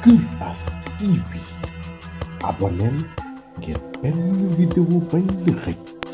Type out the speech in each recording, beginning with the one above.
Ipas TV abonneel ngir benn vidéo bañ la xëcc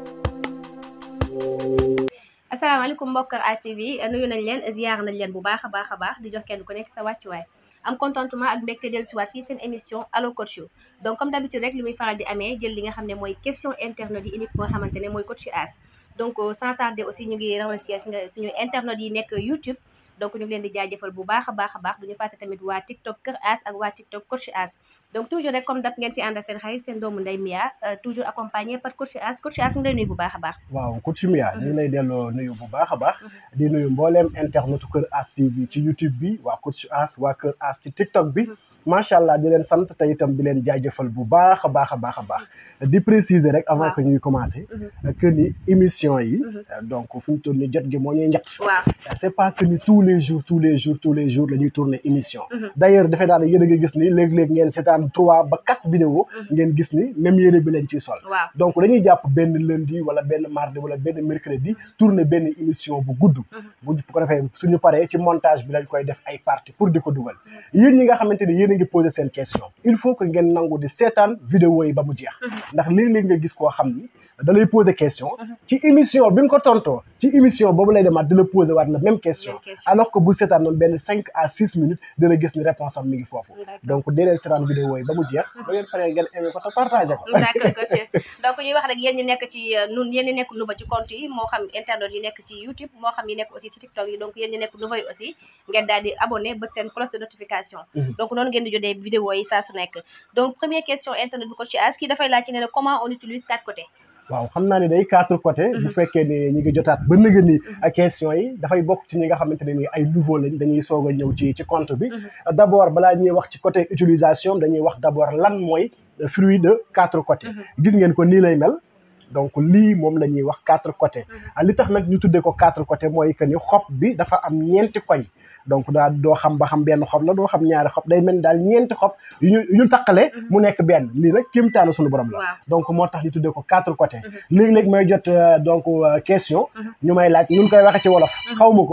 asalaamaaleykum mbokk ATV nuyu nañ leen ziar nañ leen bu baax a baax a baax di jox kenn ku nekk sa wàccuwaay am contentement ak mbégte dellu siwaat fii seen émission allo coach you donc comme d'habitude rek li muy faral di amee jël li nga xam ne mooy question internet yi unique nga xamante ne mooy coach you as donc sans tarder aussi ñu ngi remercier suñu internet yi nekk YouTube donc ñu ngi leen di jaajëfal bu baax a baax a baax duñu fàtte tamit waa TikTok Kër As ak waa TikTok Coach As donc toujours rek comme dap ngeen si ànd seen xarit seen doomu Ndeye Mia toujours accompagné par Coach As Coach As mu ngi lay nuyu bu baax a baax waaw Coach Mia ñu ngi lay delloo nuyu bu baax a baax di nuyu mbooleem internetu Kër As TV ci YouTube bi waa Coach As waa Kër As ci TikTok bi macha allah di leen sant te itam di leen jaajëfal bu baax a baax a baax a baax di préciser rek avant que ñuy commencer que ni émission yi donc fi mu toll ni jot gi moo ñuy njëkk waaw c'est pas que ni tous les jours tous les jours tous les jours la ñuy tourner émission d'ailleurs dafay daal yéen a ngi gis ni léeg-léeg ngeen seetaan trois ba quatre vidéos ngeen gis ni même yére bi leen ciy sol waaw donc dañuy jàpp benn lundi wala benn mardi wala benn mercredi tourner benn émission bu gudd bu ko defee suñu paree ci montage bi lañ koy def ay parties pour di ko dugal yéen ñi nga xamante ni yéen a ngi poser seen question il faut que ngeen nangu di seetaan vidéo yi ba mu jeex ndax léeg-léeg nga gis koo xam ni da lay poser question ci émission bi nga ko tontoo ci émission boobu lay demaat di la poser waat la même question alors que bu seetaan noonu benn cinq à six minutes dina gis ni réponse am mi ngi foofu donc dee leen seetaan vidéo yi ba mu jeex ba ngeen paree ngeen aimé ko te partagé ko d'accord coach donc ñuy wax rek yéen ñi nekk ci nun yéen ñi nekk nouveau ci compte yi moo xam internet yi nekk ci YouTube moo xam yi nekk aussi ci TikTok yi donc yéen ñi nekk nouveau yi aussi ngeen daal di abonné ba seen cloche de notification donc noonu ngeen di jotee vidéo yi saa su nekk donc première question internet bi coach As kii dafay laaj ci ne comment on utilise quatre côtés waaw xam naa ni day quatre côtés bu fekkee ni ñi ngi jotaat ba nëga ni question yi dafay bokk ci ñi nga xamante ne ni ay nouveau lañ dañuy soog a ñëw ci ci compte bi d'abord balaa ñuy wax ci côté utilisation dañuy wax d'abord lan mooy fruit de quatre côtés gis ngeen ko nii lay mel donc lii moom la ñuy wax quatre côtés li tax nag ñu tuddee ko quatre côtés mooy que ni xob bi dafa am ñeenti koñ donc daal doo xam ba xam benn xob la doo xam ñaari xob day mel ni daal ñeenti xob yu ñu yu ñu taqale mu nekk benn lii nag kéemtaanu suñu borom la donc moo tax ñu tuddee ko quatre côtés léegi-léegi may jot donc question ñu may laaj ñun koy waxe ci wolof xaw ma ko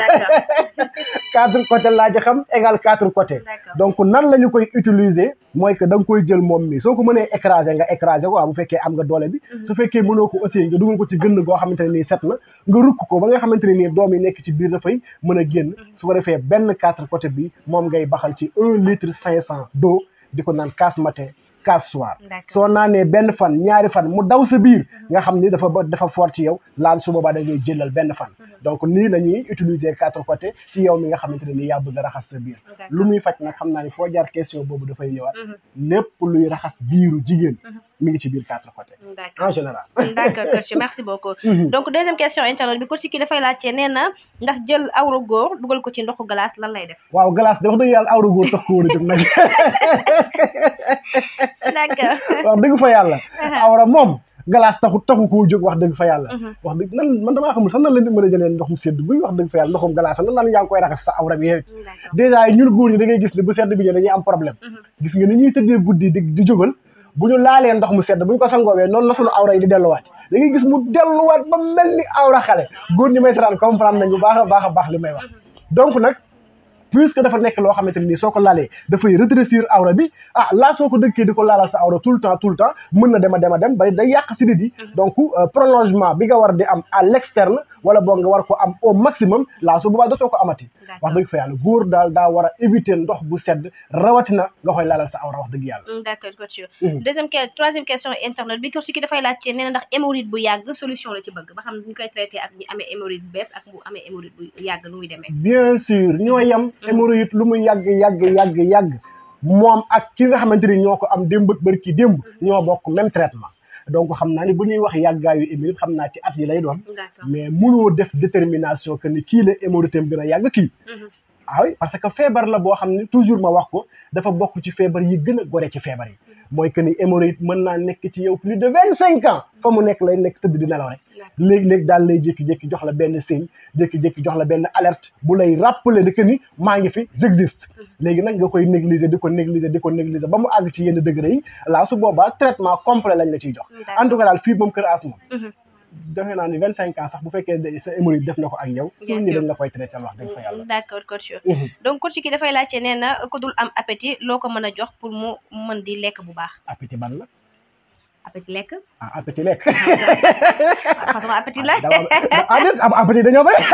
quatre côtés laa ci xam égal quatre côtés donc nan la ñu koy utiliser mooy que da nga koy jël moom mi soo ko mënee écraser nga écraser ko waaw bu fekkee am nga doole bi su fekkee mënoo ko aussi nga dugal ko ci gën goo xamante ne nii set na nga rukk ko ba nga xamante ne nii doom yi nekk ci biir dafay mën a génn su ko defee benn quatre côté bi moom ngay baxal ci un litre cinq cent d'eau di ko naan casse matin casse soir soo naanee benn fan ñaari fan mu daw sa biir nga xam ni dafa dafa fort ci yow laal su boobaa da ngay jëlal benn fan donc nii la ñuy utiliser quatre côtés ci yow mi nga xamante ne nii yaa bëgg a raxas sa biir lu muy faj nag xam naa ni foo jaar question boobu dafay ñëwaat lépp luy raxas biiru jigéen mi ngi ci biir quatre côtés en général d'accord coach merci beaucoup donc deuxième question internet bi coach ki dafay laajte nee na ndax jël awra góor dugal ko ci ndoxu glace lan lay def waaw glace de wax dëgg yàlla awra góor tax ko war a jóg nag d'accord wax dëgg fa yàlla awra moom glace taxu taxu koo jóg wax dëgg fa yàlla wax dëgg nan man damaa xamul sax nan la nit mën a jëlee ndox mu sedd buy wax dëgg fa yàlla ndoxum glace nan naan yaa ngi koy raxas sa awra bi yow dèjà ñun góor ñi da ngay gis ne bu sedd bi ñe dañuy am problème gis nga ni ñuy tëddee guddi di di jógal bu ñu laalee ndox mu sedd bu ñu ko sangoowee noonu la suñu awra yi di delluwaat da ngay gis mu delluwaat ba mel ni awra xale góor ñi may saraan comprendre nañ bu baax a baax a baax li may wax donc nag puisque dafa nekk loo xamante ne nii soo ko laalee dafay rétrécir awra bi ah laa soo ko dëkkee di ko laalal sa awra tout le temps tout le temps mën na dem a dem a dem ba day yàq sidit yi donc prolongement bi nga war di am à l'externe wala boog nga war ko am au maximum laa su boobaa dootoo ko amati wax dëgg fa yàlla góor daal daa war a éviter ndox bu sedd rawatina nga koy laalal sa awra wax dëgg yàlla d'accord coach deuxième troisième question internet bi coach ki dafay laajte nee na ndax hémorroïde bu yàgg solution la ci bëgg ba xam ñu koy traité ak ñi amee hémorroïde bu bees ak bu amee hémorroïde bu yàgg nu muy demee bien sûr ñoo yem hémorroïde lu mu yàgg yàgg yàgg yàgg moom ak ki nga xamante ni ñoo ko am démb ak bërki démb ñoo bokk même traitement donc xam naa ni bu ñuy wax yàggaayu hémorroïde xam naa ci at yi lay doon mais mënoo def détermination que ni kii la hémorroïde am gën a yàgg kii ah oui parce que feebar la boo xam ne toujours ma wax ko dafa bokk ci feebar yi gën a gore ci feebar yi mooy que ni hémorroïde mën naa nekk ci yow plus de vingt cinq ans fa mu nekk lay nekk tëdd di nelaw rek léegi-léegi daal lay jékki-jékki jox la benn signe jékki-jékki jox la benn alerte bu lay rappeler que ni maa ngi fi j'existe léegi nag nga koy négliger di ko négliger di ko négliger ba mu àgg ci yenn degré yi laa su boobaa traitement complet lañ la ciy jox en tout cas daal fii moom Kër As moom defe naa ni vingt cinq ans sax bu fekkee de- sa hémorroïde def na ko ak yow Bien suñu sûr. dañ la koy traité wax dëgg fa yàlla d'accord coach Mhm. donc coach ki dafay laajte nee na ku dul am appétit loo ko mën a jox pour mu mën di lekk bu baax appétit ban la appétit lekk ah appétit lekk façon appétit la dama ah déet am appétit dañoo bëri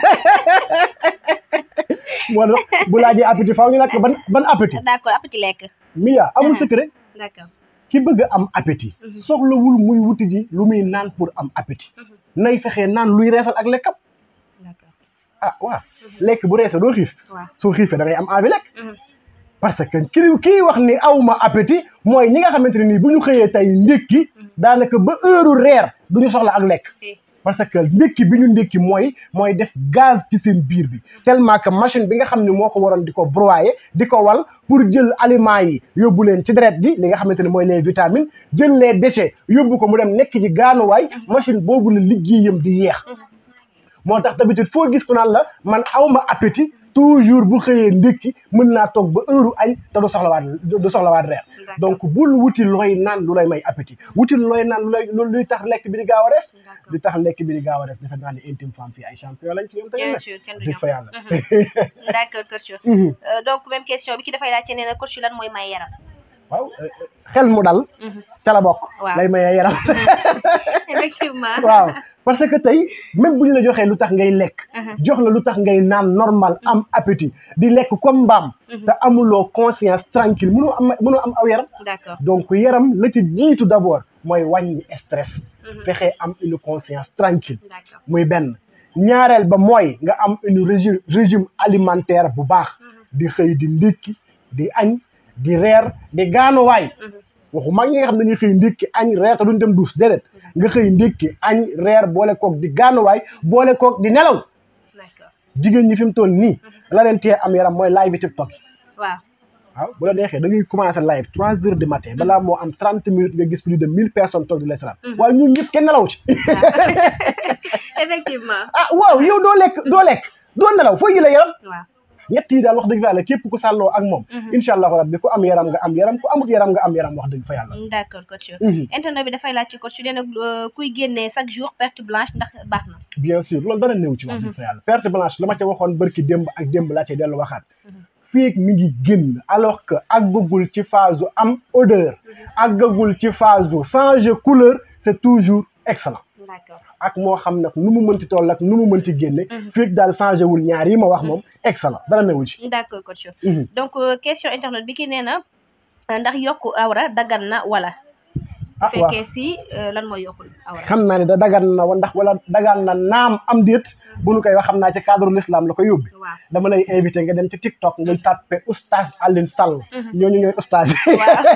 moo tax bu laajee appétit faaw ñu nag ban ban appétit d'accord appétit lekk Mia amul Mhm. secret d'accord ki bëgg a am appétit Mhm. soxlawul muy wuti ji lu muy naan pour am appétit Mhm. nay fexee naan luy reesal ak lekkam d'accord ah waaw lekk bu reesee doo xiif waaw soo xiifee da ngay am envie lekk Mhm. parce que kii kii wax ni awma appétit mooy ñi nga xamante ne nii bu ñu xëyee tey ndékki daanaka ba heure reer du ñu soxla ak lekk si parce que ndékki bi ñu ndékki mooy mooy def gaz ci seen biir bi tellement que machine bi nga xam ne moo ko waroon di ko broyer di ko wal pour jël aliments yi yóbbu leen ci deret ji li nga xamante ne mooy les vitamines jël les déchets yóbbu ko mu dem nekk ji gaanuwaay machine boobu la liggéeyam di yeex moo tax d'habitude foo gis ku naan la man awma appétit toujours bu xëyee ndékki mën naa toog ba heure añ te du soxlawaat du soxlawaat reer D'accord. donc bul wuti looy naan lu lay may appétit wuti looy naan lu lay lu luy tax lekk bi di gaaw a res D'accord. li tax lekk bi di gaaw a res defe naa ne intime femme fii ay champion lañ ci ñoom tamit bien nag sûr kenn du dëgg ñoom fa yàlla d'accord coach Mhm. Euh, donc même question bi ki dafay laajte nee na coach lan mooy may yaram waaw euh, xel mu dal ca la bokk Waaw. lay mayee yaram effectivement waaw parce que tey même bu ñu la joxee lu tax ngay lekk jox la lu tax ngay naan normal am appétit di lekk comme mbaam te amuloo conscience tranquille mënoo am mënoo am aw yaram d'accord donc yaram la ci jiitu d'abord mooy wàññi stress fexe am une conscience tranquille d'accord muy benn ñaareel ba mooy nga am une régime régime alimentaire bu baax di xëy di ndékki di añ di reer di gaanuwaay waxu mag ñi nga xam ne dañuy xëy ndékki añ reer te duñ dem duus déedéet nga xëy ndékki añ reer boole koog di gaanuwaay boole koog di nelaw d'accord jigéen ñi fi mu toll nii la leen tee am yaram mooy live bi TikTok yi waaw waaw bu la neexee da ngay commencé live trois heures du matin balaa moo am trente minutes nga gis plus de mille personnes toog di la seetaan waaye ñun ñëpp kenn nelaw ci effectivement ah waaw yow doo lekk doo lekk doo nelaw foo jëlee yaram waaw ñett yi daal wax dëgg fa yàlla képp ku sàlloo ak moom incha allahu rabbi ku am yaram nga am yaram ku amut yaram nga am yaram wax dëgg fa yàlla d'accord coach Mhm. internet bi dafay laaj ci coach nee na euh, kuy génnee chaque jour perte blanche ndax baax na bien sûr loolu dara néew ci wax dëgg fa yàlla perte blanche la ma ca waxoon bërki démb ak démb laa cay dellu waxaat fii ak mi ngi génn alors que àggagul ci phase u am odeur àggagul ci phase u changer couleur c'est toujours excellent d'accord ak moo xam nag nu mu mënti toll ak nu mu mënti génne fii ak daal changé wul ñaar yi ma wax moom excellent dara newul ci d'accord coach Mhm. donc euh, question internet bi ki nee na euh, ndax yokku awra daggan na wala ah waaw fekkee si euh, lan mooy yokku awra xam naa ne da dagan na wa ndax wala dagan na naam am déet bu nu koy wax xam naa ci cadre l'islam la ko yóbbi waaw dama lay invité nga dem ci TikTok nga tàppe oustaz Alioune Sall ñooñu ñooy oustaz yi waaw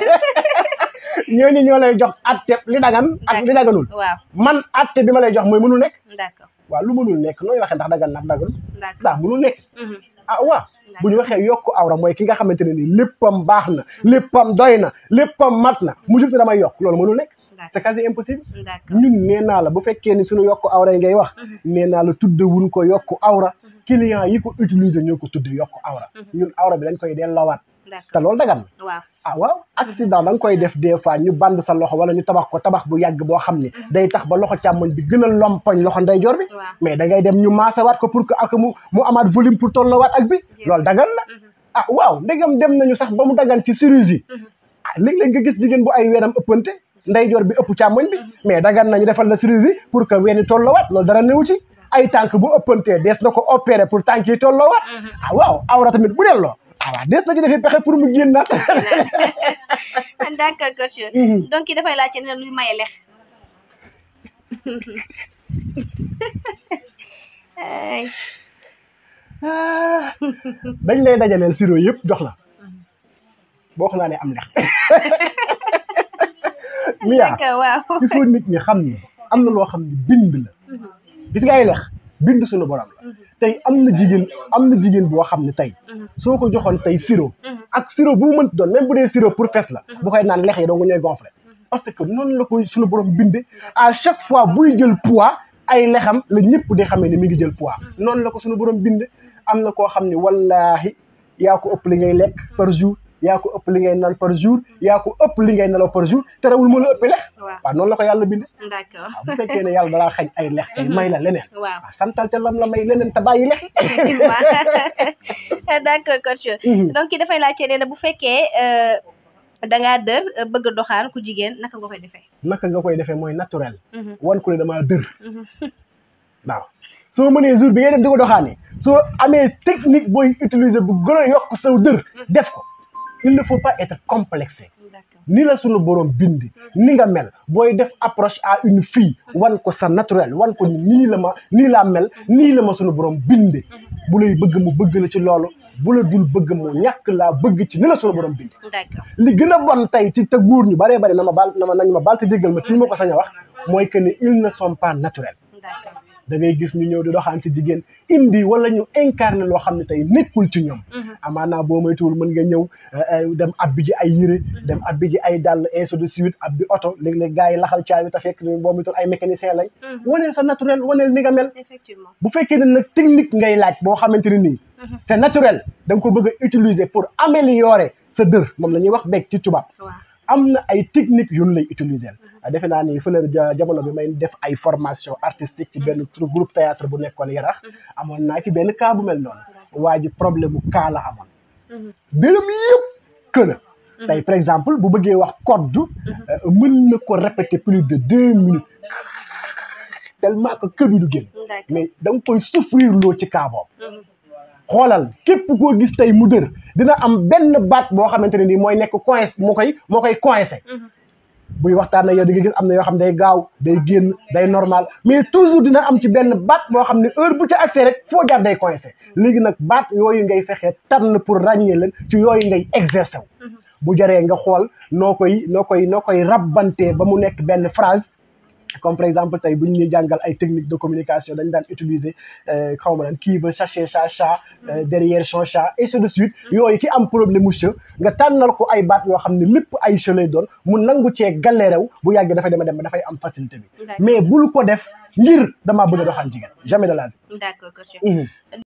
ñooñu ñoo lay jox atte li dagan ak li daganul waaw man atte bi ma lay jox mooy mënul nekk d'accord waaw lu mënul nekk nooy waxee ndax dagan na ak daganul d'accord ndax mënul nekk Mhm. ah waaw bu ñu waxee yokku awra mooy ki nga xamante ne nii léppam baax na léppam doy na léppam mat na mu jug ne damay yokk loolu mënul nekk c'est quasi impossible d'accord ñun nee naa la bu fekkee ni suñu yokku awra yi ngay wax nee naa la tudde wuñ ko yokku awra client yi ko utiliser ñoo ko tudde yokku awra ñun awra bi dañ koy delloowaat te d'accord loolu dagan na waaw ah waaw accident da nga koy def des fois ñu band sa loxo wala ñu tabax ko tabax bu yàgg boo xam ne day tax ba loxo càmmoñ bi gën a lompoñ loxo ndeyjoor bi waaw mais da ngay dem ñu maasawaat ko pour que ak mu mu amaat volume pour tolloowaat ak bi loolu dagan na ah waaw ndegam dem nañu sax ba mu dagan ci chirurgie ah léeg-léeg nga gis jigéen bu ay weenam ëppante ndeyjoor bi ëpp càmmoñ bi mais dagan nañu defal la chirurgie pour que weeni tolloowaat loolu dara néew ci ay tànk bu ëppantee dees na ko opérer pour tànk yi tolloowaat ah waaw awra tamit bu delloo ah waaw dees na ci defee pexe pour mu génnaat d'accord coach Mhm. donc ki dafay laajte ne luy maye lex ay Ah, dañ lay dajaleel siro yëpp jox la boo xam naa ne am lex Mia d'accord waaw il faut nit ñi xam ne am na loo xam ne bind la gis nga ay lex bind suñu borom la tey am na jigéen am na jigéen boo xam ne tey soo ko joxoon tey siro ak siro bu mu mënti doon même bu dee siro pour fes la bu koy naan lex yi dong ñooy gonflé parce que noonu la ko suñu borom binde à chaque fois buy jël poids ay lexam la ñëpp di xamee ne mi ngi jël poids noonu la ko suñu borom binde am na koo xam ne wallaahi yaa ko ëpp li ngay lekk par jour yaa ko ëpp li ngay naan par jour yaa ko ëpp li ngay nelaw par jour terewul mën a ëppi lex waaw waaw noonu la ko yàlla binde d'accord waaw bu fekkee ne yàlla dalaa xañ ay lex kay may la leneen waaw waaw santal ca lam la may leneen te bàyyi lex effectivement d'accord coach donc ki dafay laajte nee na bu fekkee euh, dangaa dër euh, bëgg a doxaan ku jigéen naka nga koy defee naka nga koy defee mooy naturel Mhm, wan ko ne damaa dër mhm. waaw soo mënee jour bi ngay dem di ko doxaane soo amee technique booy utiliser bu gën a yokk saw dër def ko il ne faut pas être complexé d'accord ni la sunu borom bindi ni nga mel booy def approche à une fille wan ko sa naturel wan ko ni nii la ma nii laa mel nii la ma sunu borom binde bu lay bëgg mu bëgg la ci loolu bu la dul bëgg mu ñàkk laa bëgg ci ni la sunu borom bindi d'accord li gën a bon tey ci te góor ñu baree bari na ma baal na ma nañ ma baal te jéggal ma ci ñu ma ko sañ a wax mooy que ni ils ne sont pas naturels d'accord da ngay gis ñu ñëw di doxaan si jigéen indi wala ñu incarné loo xam ne tey nekkul ci ñoom Mhm. amaanaa boo moytuwul mën nga ñëw euh, euh, dem abbi ji ay yére dem abbi ji ay dàll ainsi de suite abbi oto léeg-léeg gars yi laxal caabi te fekk ni boo moytuwul ay mécanicien lañ Mhm. waneel sa naturel waneel ni nga mel effectivement bu fekkee ne nag technique ngay laaj boo xamante ne nii Mhm. c'est naturel da nga ko bëgg a utiliser pour améliorer sa dër moom la ñuy wax beeg ci tubaab waaw am na ay technique yu ñu lay utiliser defe naa ni fële ja jamono bi may def ay formation artistique ci benn tru- groupe théâtre bu nekkoon yarax amoon naa ci benn cas bu mel noonu waa ji problème mu cas la amoon Mhm. dërëm yëpp que la tey par exemple bu bëggee wax code euh, mën na ko répéter plus de deux minutes tellement que kër bi du génn d'accord mais da nga koy souffrir loo ci cas boobu Mhm. xoolal képp koo gis tey mu dër dina am benn baat boo xamante ne nii mooy nekk coince moo koy moo koy coincé Mhm. buy waxtaan ak yow di nga gis am na yoo xam ne day gaaw day génn day normal mais toujours dina am ci benn baat boo xam ne heure bu ca accès rek foo jaar day coincé léegi nag baat yooyu ngay fexee tànn pour ràññee leen ci yooyu ngay exercer wu Mhm. bu jaree nga xool noo koy noo koy noo koy rabbantee ba mu nekk benn phrase comme par exemple tey bu ñu ñuy jàngal ay techniques de communication dañ daan utiliser euh, xaw ma lan kii ba chercher sa chat euh, derrière son chat et ainsi de suite yooyu ki am problème mu che nga tànnal ko ay baat yoo xam ne lépp ay che lay doon mu nangu cee galérew bu yàggee dafay dema dem ba dafay am facilité bi D'accord. mais bul ko def ngir damaa bëgg a doxaan jigéen jamais de la vie d'accord coach Mhm.